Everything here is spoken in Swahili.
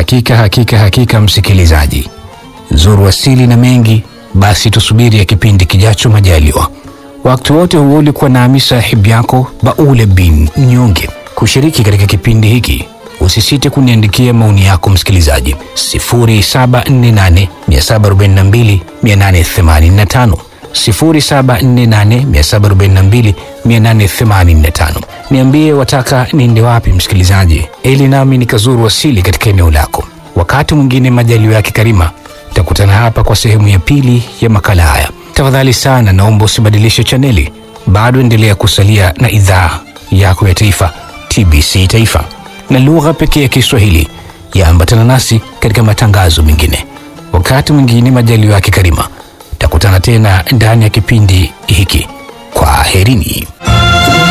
Hakika hakika hakika, msikilizaji, zuru asili na mengi, basi tusubiri ya kipindi kijacho majaliwa. Wakati wote huo ulikuwa nami sahibu yako Baule bin Mnyonge. Kushiriki katika kipindi hiki usisite kuniandikia maoni yako msikilizaji, 0748 742 885 0748 742 Niambie wataka niende wapi msikilizaji, ili nami nikazuru asili katika eneo lako. Wakati mwingine majaliwa yake Karima, takutana hapa kwa sehemu ya pili ya makala haya. Tafadhali sana, naomba usibadilishe chaneli, bado endelea kusalia na idhaa yako ya taifa TBC Taifa na lugha pekee ya Kiswahili. Yaambatana nasi katika matangazo mengine. Wakati mwingine majaliwa yake Karima, takutana tena ndani ya kipindi hiki. Kwa herini.